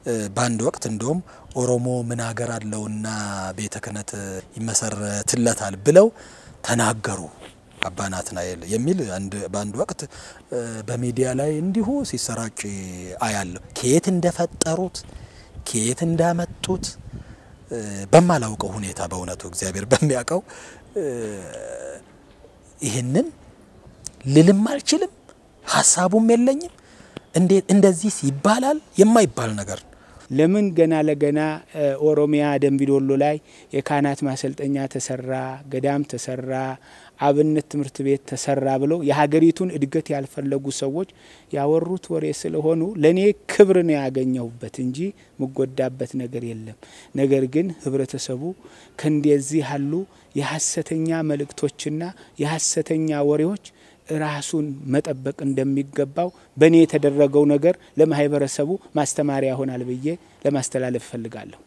በአንድ ወቅት እንደውም ኦሮሞ ምን ሀገር አለውና ቤተ ክህነት ይመሰረትለታል ብለው ተናገሩ አባ ናትናኤል የሚል በአንድ ወቅት በሚዲያ ላይ እንዲሁ ሲሰራጭ አያለሁ። ከየት እንደፈጠሩት ከየት እንዳመጡት በማላውቀው ሁኔታ በእውነቱ እግዚአብሔር በሚያውቀው ይህንን ልልም አልችልም፣ ሀሳቡም የለኝም። እንዴት እንደዚህ ይባላል? የማይባል ነገር ለምን ገና ለገና ኦሮሚያ ደንቢዶሎ ላይ የካህናት ማሰልጠኛ ተሰራ፣ ገዳም ተሰራ፣ አብነት ትምህርት ቤት ተሰራ ብለው የሀገሪቱን እድገት ያልፈለጉ ሰዎች ያወሩት ወሬ ስለሆኑ ለእኔ ክብር ነው ያገኘሁበት እንጂ ምጎዳበት ነገር የለም። ነገር ግን ህብረተሰቡ ከእንደዚህ ያሉ የሀሰተኛ መልእክቶችና የሀሰተኛ ወሬዎች ራሱን መጠበቅ እንደሚገባው በእኔ የተደረገው ነገር ለማህበረሰቡ ማስተማሪያ ይሆናል ብዬ ለማስተላለፍ እፈልጋለሁ።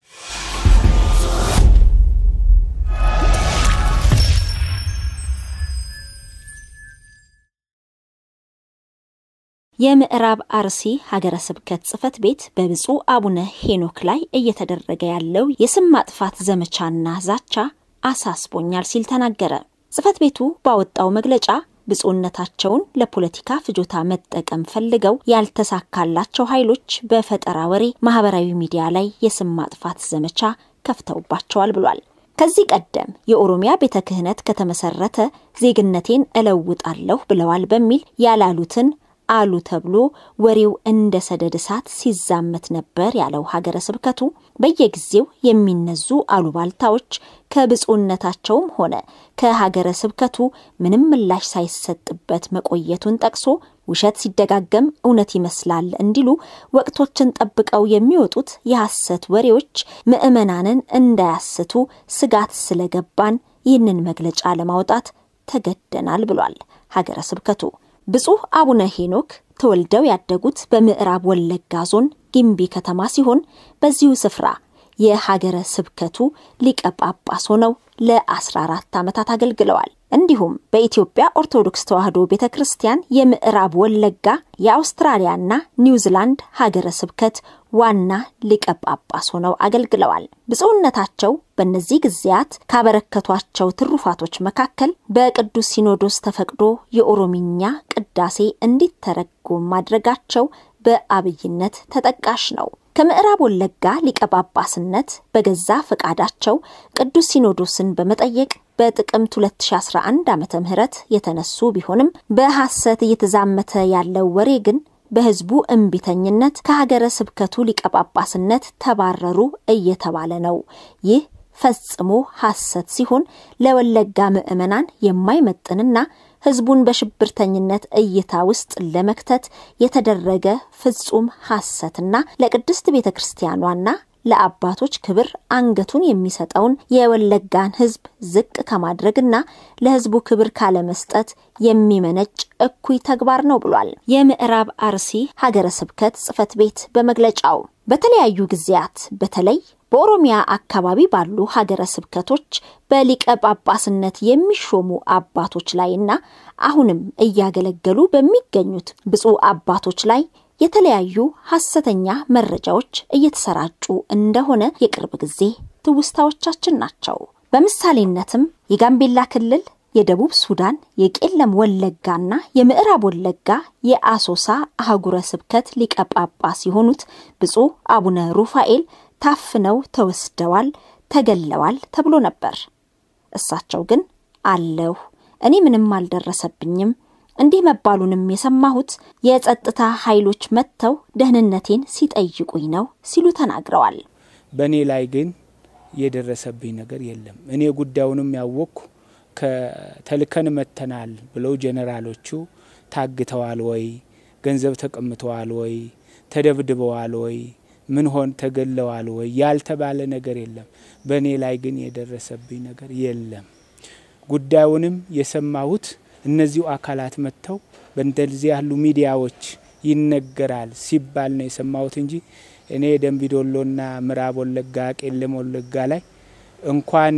የምዕራብ አርሲ ሀገረ ስብከት ጽሕፈት ቤት በብፁዕ አቡነ ሄኖክ ላይ እየተደረገ ያለው የስም ማጥፋት ዘመቻና ዛቻ አሳስቦኛል ሲል ተናገረ። ጽሕፈት ቤቱ ባወጣው መግለጫ ብፁዕነታቸውን ለፖለቲካ ፍጆታ መጠቀም ፈልገው ያልተሳካላቸው ኃይሎች በፈጠራ ወሬ ማህበራዊ ሚዲያ ላይ የስም ማጥፋት ዘመቻ ከፍተውባቸዋል ብሏል። ከዚህ ቀደም የኦሮሚያ ቤተ ክህነት ከተመሰረተ ዜግነቴን እለውጣለሁ ብለዋል በሚል ያላሉትን አሉ ተብሎ ወሬው እንደ ሰደድ እሳት ሲዛመት ነበር ያለው ሀገረ ስብከቱ በየጊዜው የሚነዙ አሉባልታዎች ከብፁዕነታቸውም ሆነ ከሀገረ ስብከቱ ምንም ምላሽ ሳይሰጥበት መቆየቱን ጠቅሶ ውሸት ሲደጋገም እውነት ይመስላል እንዲሉ ወቅቶችን ጠብቀው የሚወጡት የሐሰት ወሬዎች ምዕመናንን እንዳያስቱ ስጋት ስለገባን ይህንን መግለጫ ለማውጣት ተገደናል ብሏል ሀገረ ስብከቱ። ብፁዕ አቡነ ሄኖክ ተወልደው ያደጉት በምዕራብ ወለጋ ዞን ጊምቢ ከተማ ሲሆን በዚሁ ስፍራ የሀገረ ስብከቱ ሊቀ ጳጳስ ሆነው ለ14 ዓመታት አገልግለዋል። እንዲሁም በኢትዮጵያ ኦርቶዶክስ ተዋሕዶ ቤተ ክርስቲያን የምዕራብ ወለጋ የአውስትራሊያና ኒውዚላንድ ሀገረ ስብከት ዋና ሊቀ ጳጳስ ሆነው አገልግለዋል። ብፁዕነታቸው በእነዚህ ጊዜያት ካበረከቷቸው ትሩፋቶች መካከል በቅዱስ ሲኖዶስ ተፈቅዶ የኦሮሚኛ ቅዳሴ እንዲተረጎም ማድረጋቸው በአብይነት ተጠቃሽ ነው። ከምዕራብ ወለጋ ሊቀ ጳጳስነት በገዛ ፈቃዳቸው ቅዱስ ሲኖዶስን በመጠየቅ በጥቅምት 2011 ዓመተ ምህረት የተነሱ ቢሆንም በሐሰት እየተዛመተ ያለው ወሬ ግን በሕዝቡ እምቢተኝነት ከሀገረ ስብከቱ ሊቀ ጳጳስነት ተባረሩ እየተባለ ነው። ይህ ፈጽሞ ሐሰት ሲሆን ለወለጋ ምዕመናን የማይመጥንና ሕዝቡን በሽብርተኝነት እይታ ውስጥ ለመክተት የተደረገ ፍጹም ሐሰትና ለቅድስት ቤተ ክርስቲያኗና ለአባቶች ክብር አንገቱን የሚሰጠውን የወለጋን ሕዝብ ዝቅ ከማድረግና ለሕዝቡ ክብር ካለመስጠት የሚመነጭ እኩይ ተግባር ነው ብሏል። የምዕራብ አርሲ ሀገረ ስብከት ጽሕፈት ቤት በመግለጫው በተለያዩ ጊዜያት በተለይ በኦሮሚያ አካባቢ ባሉ ሀገረ ስብከቶች በሊቀ ጳጳስነት የሚሾሙ አባቶች ላይና አሁንም እያገለገሉ በሚገኙት ብፁዕ አባቶች ላይ የተለያዩ ሐሰተኛ መረጃዎች እየተሰራጩ እንደሆነ የቅርብ ጊዜ ትውስታዎቻችን ናቸው። በምሳሌነትም የጋምቤላ ክልል፣ የደቡብ ሱዳን፣ የቄለም ወለጋና የምዕራብ ወለጋ የአሶሳ አህጉረ ስብከት ሊቀ ጳጳስ የሆኑት ብፁዕ አቡነ ሩፋኤል ታፍነው ተወስደዋል፣ ተገለዋል ተብሎ ነበር። እሳቸው ግን አለሁ፣ እኔ ምንም አልደረሰብኝም እንዲህ መባሉንም የሰማሁት የጸጥታ ኃይሎች መጥተው ደህንነቴን ሲጠይቁኝ ነው ሲሉ ተናግረዋል። በእኔ ላይ ግን የደረሰብኝ ነገር የለም። እኔ ጉዳዩንም ያወቅኩ ከተልከን መተናል ብለው ጄኔራሎቹ ታግተዋል ወይ፣ ገንዘብ ተቀምተዋል ወይ፣ ተደብድበዋል ወይ፣ ምን ሆን ተገለዋል ወይ ያልተባለ ነገር የለም። በእኔ ላይ ግን የደረሰብኝ ነገር የለም። ጉዳዩንም የሰማሁት እነዚሁ አካላት መጥተው በእንደዚህ ያሉ ሚዲያዎች ይነገራል ሲባል ነው የሰማሁት እንጂ እኔ ደንቢዶሎና ምዕራብ ወለጋ ቄለም ወለጋ ላይ እንኳን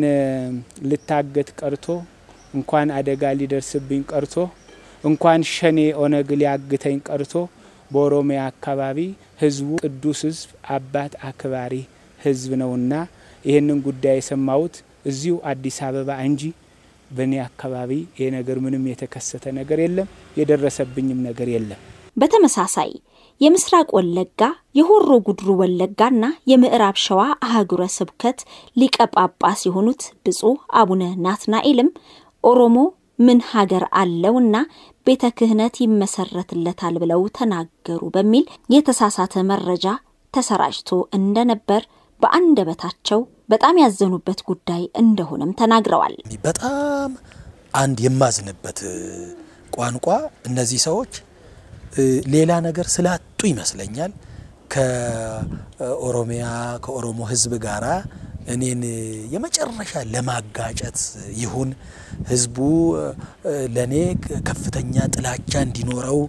ልታገት ቀርቶ እንኳን አደጋ ሊደርስብኝ ቀርቶ እንኳን ሸኔ ኦነግ ሊያግተኝ ቀርቶ በኦሮሚያ አካባቢ ህዝቡ ቅዱስ ህዝብ፣ አባት አክባሪ ህዝብ ነውና ይህንን ጉዳይ የሰማሁት እዚሁ አዲስ አበባ እንጂ በእኔ አካባቢ ይሄ ነገር ምንም የተከሰተ ነገር የለም፣ የደረሰብኝም ነገር የለም። በተመሳሳይ የምስራቅ ወለጋ የሆሮ ጉድሩ ወለጋና የምዕራብ ሸዋ አህጉረ ስብከት ሊቀ ጳጳስ የሆኑት ብፁዕ አቡነ ናትናኤልም ኦሮሞ ምን ሀገር አለውና ቤተ ክህነት ይመሰረትለታል ብለው ተናገሩ በሚል የተሳሳተ መረጃ ተሰራጭቶ እንደነበር በአንደበታቸው በጣም ያዘኑበት ጉዳይ እንደሆነም ተናግረዋል። በጣም አንድ የማዝንበት ቋንቋ እነዚህ ሰዎች ሌላ ነገር ስላጡ ይመስለኛል ከኦሮሚያ ከኦሮሞ ሕዝብ ጋራ እኔን የመጨረሻ ለማጋጨት ይሁን ሕዝቡ ለእኔ ከፍተኛ ጥላቻ እንዲኖረው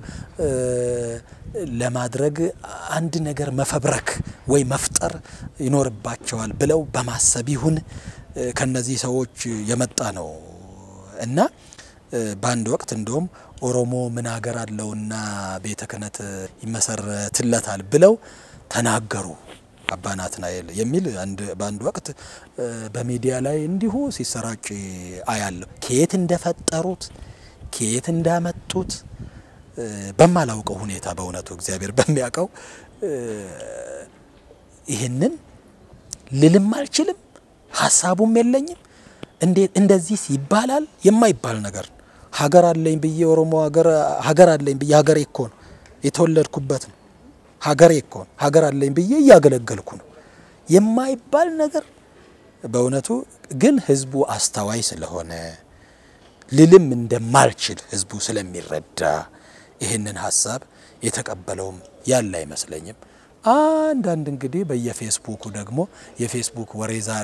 ለማድረግ አንድ ነገር መፈብረክ ወይ መፍጠር ይኖርባቸዋል ብለው በማሰብ ይሁን ከነዚህ ሰዎች የመጣ ነው እና በአንድ ወቅት እንደውም ኦሮሞ ምን ሀገር አለውና ቤተ ክህነት ይመሰረትለታል ብለው ተናገሩ አባ ናትናኤል የሚል በአንድ ወቅት በሚዲያ ላይ እንዲሁ ሲሰራጭ አያለሁ። ከየት እንደፈጠሩት ከየት እንዳመጡት በማላውቀው ሁኔታ በእውነቱ እግዚአብሔር በሚያውቀው ይህንን ልልም አልችልም፣ ሀሳቡም የለኝም። እንዴት እንደዚህ ይባላል? የማይባል ነገር ሀገር አለኝ ብዬ ኦሮሞ ሀገር አለኝ ብዬ ሀገሬ እኮ ነው የተወለድኩበት ነው ሀገሬ እኮ ነው ሀገር አለኝ ብዬ እያገለገልኩ ነው የማይባል ነገር በእውነቱ ግን ህዝቡ አስተዋይ ስለሆነ ልልም እንደማልችል ህዝቡ ስለሚረዳ ይህንን ሀሳብ የተቀበለውም ያለ አይመስለኝም። አንዳንድ እንግዲህ በየፌስቡኩ ደግሞ የፌስቡክ ወሬ ዛሬ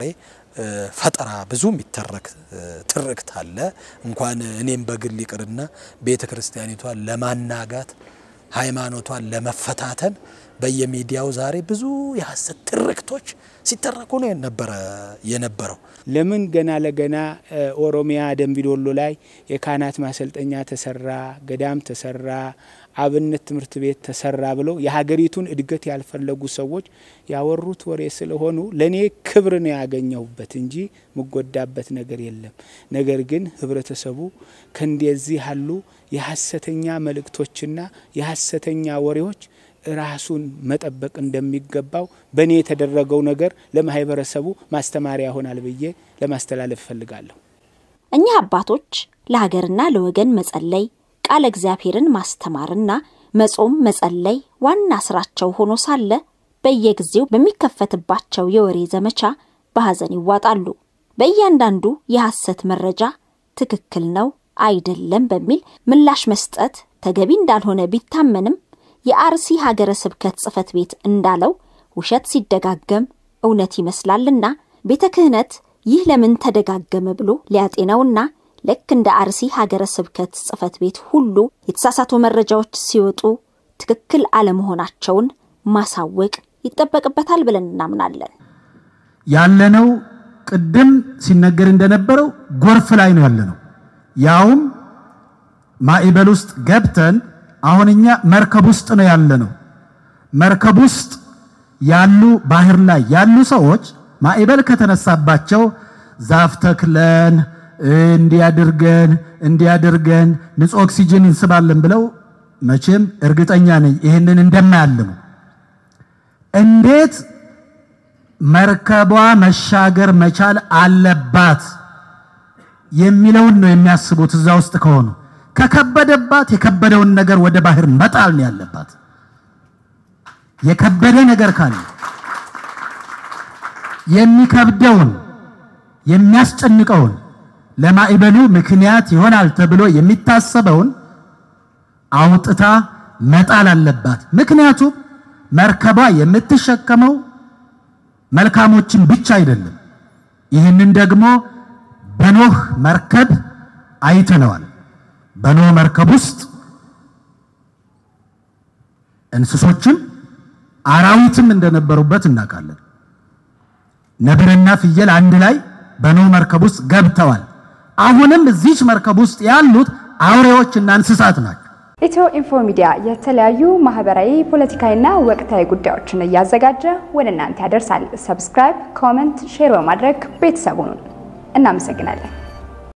ፈጠራ ብዙ የሚተረክ ትርክት አለ። እንኳን እኔም በግል ይቅርና ቤተ ክርስቲያኒቷን ለማናጋት ሃይማኖቷን ለመፈታተን በየሚዲያው ዛሬ ብዙ የሀሰት ትርክቶች ሲተረኩ ነው ነበረ የነበረው። ለምን ገና ለገና ኦሮሚያ ደንቢዶሎ ላይ የካህናት ማሰልጠኛ ተሰራ፣ ገዳም ተሰራ፣ አብነት ትምህርት ቤት ተሰራ ብለው የሀገሪቱን እድገት ያልፈለጉ ሰዎች ያወሩት ወሬ ስለሆኑ ለእኔ ክብር ነው ያገኘሁበት እንጂ ምጎዳበት ነገር የለም። ነገር ግን ህብረተሰቡ ከእንደዚህ ያሉ የሀሰተኛ መልእክቶችና የሀሰተኛ ወሬዎች ራሱን መጠበቅ እንደሚገባው በእኔ የተደረገው ነገር ለማህበረሰቡ ማስተማሪያ ይሆናል ብዬ ለማስተላለፍ እፈልጋለሁ። እኚህ አባቶች ለሀገርና ለወገን መጸለይ፣ ቃለ እግዚአብሔርን ማስተማርና መጾም መጸለይ ዋና ስራቸው ሆኖ ሳለ በየጊዜው በሚከፈትባቸው የወሬ ዘመቻ በሐዘን ይዋጣሉ። በእያንዳንዱ የሐሰት መረጃ ትክክል ነው አይደለም በሚል ምላሽ መስጠት ተገቢ እንዳልሆነ ቢታመንም የአርሲ ሀገረ ስብከት ጽሕፈት ቤት እንዳለው ውሸት ሲደጋገም እውነት ይመስላልና ቤተ ክህነት ይህ ለምን ተደጋገመ ብሎ ሊያጤነውና ልክ እንደ አርሲ ሀገረ ስብከት ጽሕፈት ቤት ሁሉ የተሳሳቱ መረጃዎች ሲወጡ ትክክል አለመሆናቸውን ማሳወቅ ይጠበቅበታል ብለን እናምናለን። ያለነው ቅድም ሲነገር እንደነበረው ጎርፍ ላይ ነው ያለነው። ያውም ማዕበል ውስጥ ገብተን አሁን እኛ መርከብ ውስጥ ነው ያለነው። መርከብ ውስጥ ያሉ ባህር ላይ ያሉ ሰዎች ማዕበል ከተነሳባቸው ዛፍ ተክለን እንዲያድርገን እንዲያድርገን ንጹህ ኦክሲጅን እንስባለን ብለው መቼም እርግጠኛ ነኝ ይህንን እንደማያልሙ እንዴት መርከቧ መሻገር መቻል አለባት የሚለውን ነው የሚያስቡት። እዛ ውስጥ ከሆኑ ከከበደባት የከበደውን ነገር ወደ ባህር መጣል ነው ያለባት። የከበደ ነገር ካለ የሚከብደውን የሚያስጨንቀውን ለማዕበሉ ምክንያት ይሆናል ተብሎ የሚታሰበውን አውጥታ መጣል አለባት። ምክንያቱም መርከቧ የምትሸከመው መልካሞችን ብቻ አይደለም። ይህንን ደግሞ በኖህ መርከብ አይተነዋል። በኖህ መርከብ ውስጥ እንስሶችም አራዊትም እንደነበሩበት እናውቃለን። ነብርና ፍየል አንድ ላይ በኖህ መርከብ ውስጥ ገብተዋል። አሁንም እዚች መርከብ ውስጥ ያሉት አውሬዎችና እንስሳት ናቸው። ኢትዮ ኢንፎ ሚዲያ የተለያዩ ማህበራዊ፣ ፖለቲካዊና ወቅታዊ ጉዳዮችን እያዘጋጀ ወደ እናንተ ያደርሳል። ሰብስክራይብ፣ ኮመንት፣ ሼር በማድረግ ቤተሰቡን እናመሰግናለን።